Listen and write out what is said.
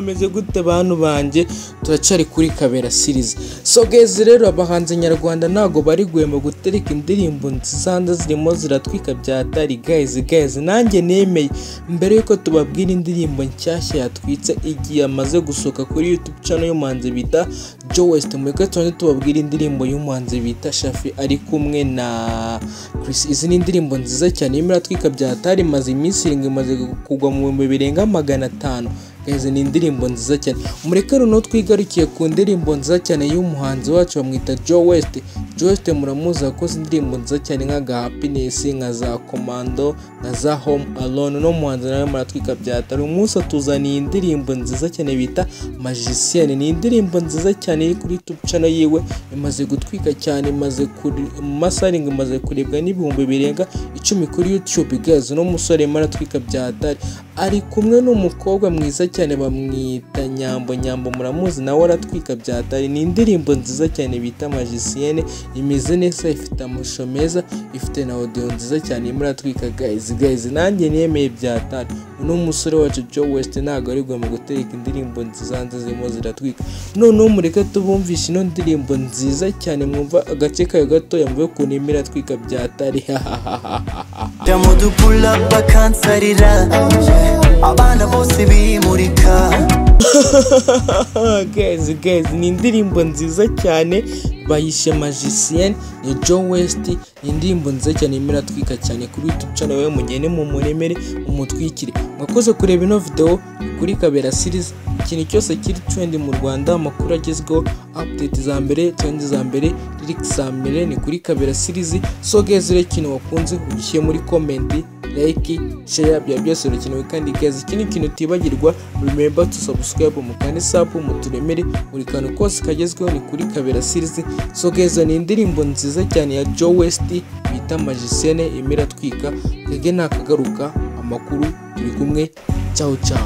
meze gute bantu banjye turacyari kuri kabera series so guys rero abahanzi nyarwanda ntago bari guhemba gutereka indirimbo nziza zirimo ziratwika byatari guys guys nanjye nemeye mbere yuko tubabwira indirimbo nshyashya yatwitse igihe amaze gusohoka kuri youtube channel y'umuhanzi bita Joe West mureke tubanze tubabwire indirimbo y'umuhanzi bita Shafi ari kumwe na Chris izi ni indirimbo nziza cyane irimo iratwika byatari imaze iminsi irindwi imaze kugwa mu bihumbi birenga magana atanu izi ni indirimbo nziza cyane mureke noneho twigarukiye ku ndirimbo nziza cyane y'umuhanzi wacu bamwita Joe West Joe West muramuzi wakoze indirimbo nziza cyane nka ga Happiness nka za Commando nka za Home Alone no muhanzi nawe muratwika byatari umunsi atuzaniye indirimbo nziza cyane bita Magician ni indirimbo nziza cyane iri kuri YouTube channel yiwe imaze gutwika cyane imaze kuri mu masaha arindwi imaze kurebwa n'ibihumbi birenga icumi kuri YouTube guys no musore maratwika byatari ari kumwe n'umukobwa mwiza cyane bamwita Nyambo Nyambo muramuzi nawe aratwika byatari ni indirimbo nziza cyane bita Magicienne imeze neza ifite amashusho meza ifite na audio nziza cyane irimo iratwika guys guys nanjye nemeye byatari uno musore wacu Joe West ntago ari mu gutereka indirimbo nziza nziza zirimo ziratwika noneho mureke tubumvishe ino ndirimbo nziza cyane mwumva agace kayo gatoya mvuye ukuntu irimo iratwika byatari Damudu pull up bakansarira Abana bose bimurika guys guys ni indirimbo nziza cyane bayishe magicien ni Joe West ni indirimbo nziza cyane imera twika cyane kuri YouTube channel we mugende mu muremere umutwikire mwakoze kureba ino video kuri Kabera series ikintu cyose kiri trend mu Rwanda amakuru agezweho update za mbere trend za mbere lyrics za mbere ni kuri Kabera series so guys rero ikintu wakunze ugishyire muri comment like, share bya byose birakenewe kandi guys ikindi kintu utibagirwa remember to subscribe mu kandi sub mu turemere buri kantu kose kagezweho ni kuri Kabera series so guys ni indirimbo nziza cyane ya Joe West bita Magicienne imira twika kage nakagaruka amakuru turi kumwe ciao ciao